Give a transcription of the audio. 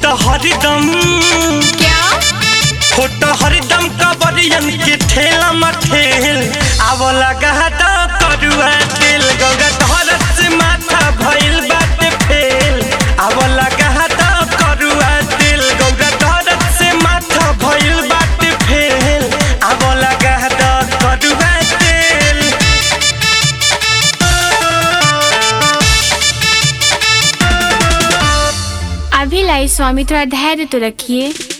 होता हरदम क्या होता हरदम कबरियन के ठेला मठेल आव लगा तो करुआ तेल गंगा धरत से माथा भइल बाटे फेल आव लगा तो करुआ तेल गंगा धरत से माथा भइल बाटे फेल आव लगा तो करुआ तेल अभी लाई स्वामी थोड़ा धैर्य तो रखिए